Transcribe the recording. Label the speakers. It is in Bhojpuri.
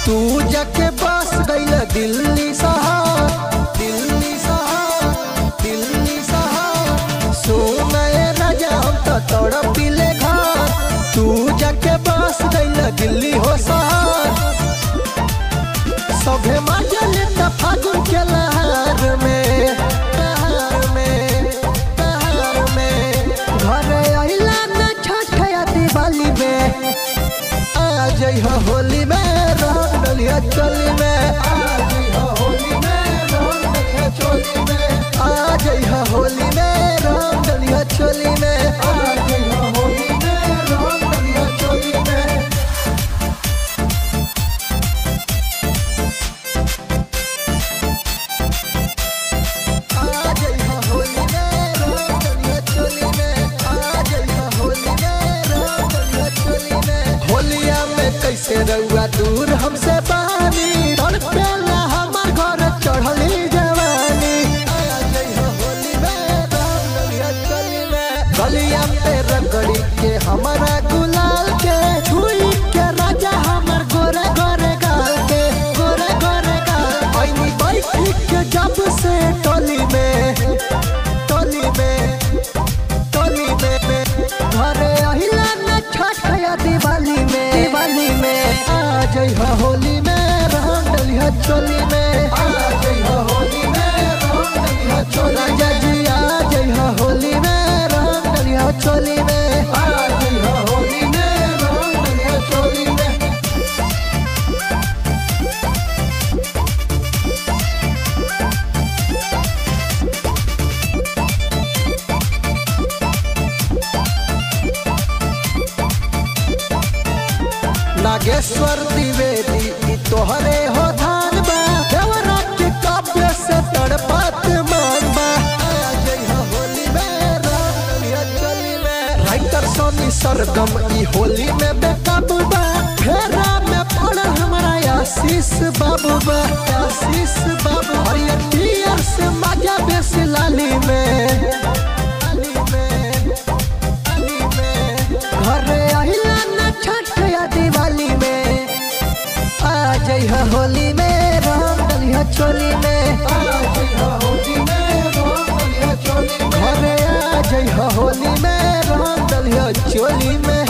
Speaker 1: तू जाके बस गईल दिल्ली शहर दिल्ली शहर दिल्ली शहर सोनए राजा हम तो तड़पिले घर तू जाके बस गईल दिल्ली हो शहर सभे मजा लेता फागुन के लहर में लहर में लहर में घरे अइला न छठ या दिवाली में आ जइह होली में रंग डलिया चोली में आ जइह होली में रंग डलिया चोली में आ जइह होली में रंग डलिया चोली में आ जइह होली में रंग डलिया चोली में आ जइह होली में रंग डलिया चोली में आ जइह होली में रंग डलिया चोली में होलिया में कैसे रउआ दूर हमसे पानी तड़पेला हमार घर चढ़ली जवानी आ जइह होली में रंग डलिया चोली में गलिया पे रगड़ी के हमारा गुलाल के छुई के राजा हमर गोरे गोरे गाल के गोरे गोरे गाल ऐनी बैठी के जब से टोली में टोली में टोली में में घरे अहिला न छठ या दिवाली में दिवाली में आ जइह होली में रंग डलिया चोली में आ जइह होली में रंग डलिया चोली राजा जी आ जइह होली में रंग डलिया चोली में आ जइह होली में रंग डलिया चोली में नागेश्वर द्विवेदी ई तोहरे हो धान बा देवरा के काव्य से तड़पत मान बा आ जइह होली में रंग डलिया चोली में राइटर सोनी सरगम ई होली में बेकाबू बा फेरा में पड़ल हमारा आशीष बाबू बा आशीष बाबू हरियर टियर से मजा बेसी लाली में लाली में लाली में घरे अहिला न छठ या दिवाली में आ जइह होली में रंग डलिया चोली में आ जइह होली में रंग डलिया चोली में घरे आ जइह होली में रंग डलिया चोली में